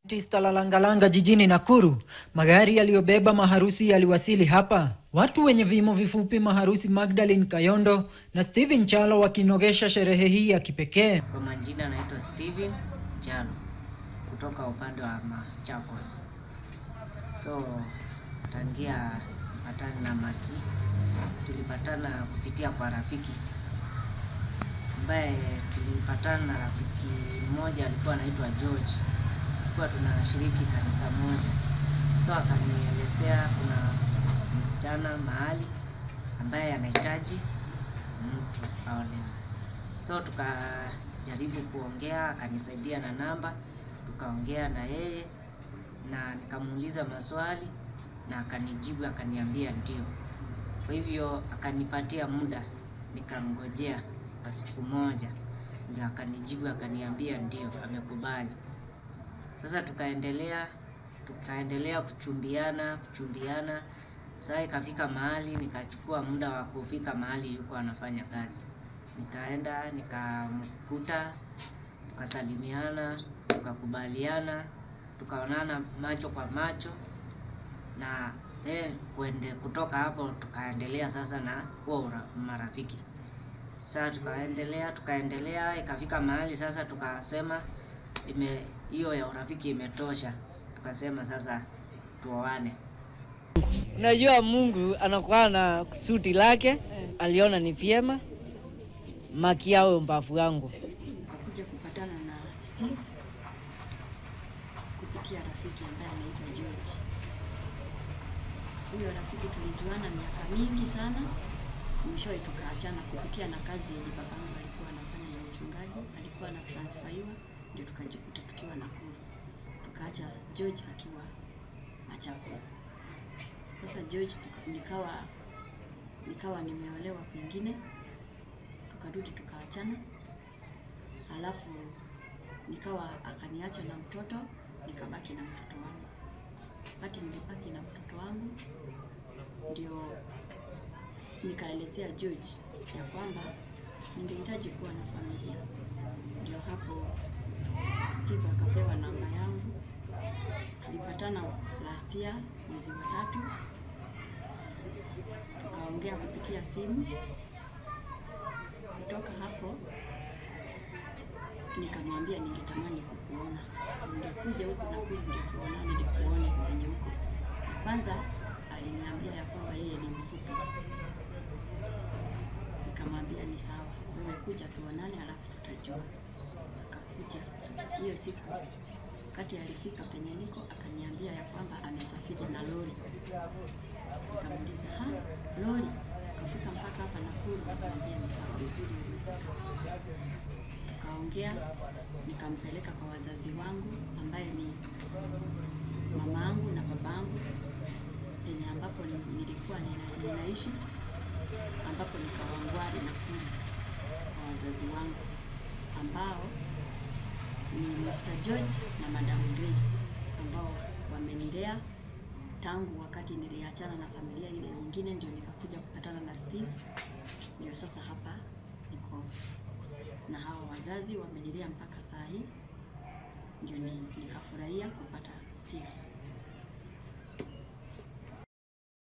Tista la Langalanga jijini Nakuru, magari yaliyobeba maharusi yaliwasili hapa. Watu wenye vimo vifupi maharusi Magdalene Kayondo na Steven Chalo wakinogesha sherehe hii ya kipekee. Kwa majina naitwa Steven Chalo kutoka upande wa Machakos. So tangia patana na Maki, tulipatana kupitia kwa rafiki ambaye tulipatana na rafiki mmoja alikuwa anaitwa George, tulikuwa tunashiriki kanisa moja, so akanielezea kuna msichana mahali ambaye anahitaji mtu aolewe. So tukajaribu kuongea, akanisaidia na namba, tukaongea na yeye na nikamuuliza maswali na akanijibu, akaniambia ndio. Kwa hivyo akanipatia muda, nikamngojea kwa siku moja, ndio akanijibu, akaniambia ndio, amekubali. Sasa tukaendelea tukaendelea kuchumbiana kuchumbiana. Sasa ikafika mahali nikachukua muda wa kufika mahali yuko anafanya kazi, nikaenda nikamkuta, tukasalimiana, tukakubaliana, tukaonana macho kwa macho na then kuende, kutoka hapo tukaendelea sasa na kuwa ura- marafiki. Sasa tukaendelea tukaendelea, ikafika mahali sasa tukasema ime hiyo ya urafiki imetosha, tukasema sasa tuoane. Unajua Mungu anakuwa na kusudi lake, aliona ni vyema Maki awe mbavu wangu. Tukakuja kupatana na Steve kupitia rafiki ambaye anaitwa George. Huyo rafiki tulijuana miaka mingi sana, mwishowe tukaachana kupitia na kazi yenye babangu alikuwa anafanya ya uchungaji, alikuwa na transferiwa, ndio tukajikuta tukiwa Nakuru, tukaacha George akiwa Machakos. Sasa George tuka, nikawa nikawa nimeolewa kwingine, tukarudi tukaachana, alafu nikawa akaniacha na mtoto, nikabaki na mtoto wangu. Wakati nilibaki na mtoto wangu, ndio nikaelezea George ya kwamba ningehitaji kuwa na familia. Ndio hapo Steve akapewa namba yangu, tulipatana last year mwezi wa tatu, tukaongea kupitia simu. Kutoka hapo nikamwambia ningetamani kukuona, so ungekuja huku Nakuru ndio tuonane, nikuone kwenye huko. Ya kwanza aliniambia ya kwamba yeye ni mfupi, nikamwambia ni sawa, wewe kuja tuonane, alafu tutajua. Akakuja hiyo siku, wakati alifika penye niko, akaniambia ya kwamba amesafiri na lori. Nikamuuliza, ha, lori ukafika mpaka hapa Nakuru? Nikamwambia ni sawa, vizuri umefika tukaongea, nikampeleka kwa wazazi wangu ambaye ni mama yangu na babangu penye ambapo nilikuwa nina, ninaishi ambapo nikawangwari Nakuru kwa wazazi wangu ambao ni Mr. George na Madam Grace ambao wamenilea tangu wakati niliachana na familia ile nyingine, ndio nikakuja kupatana na Steve, ndio sasa hapa niko na hawa wazazi wamenilea mpaka saa hii, ndio ni, nikafurahia kupata Steve.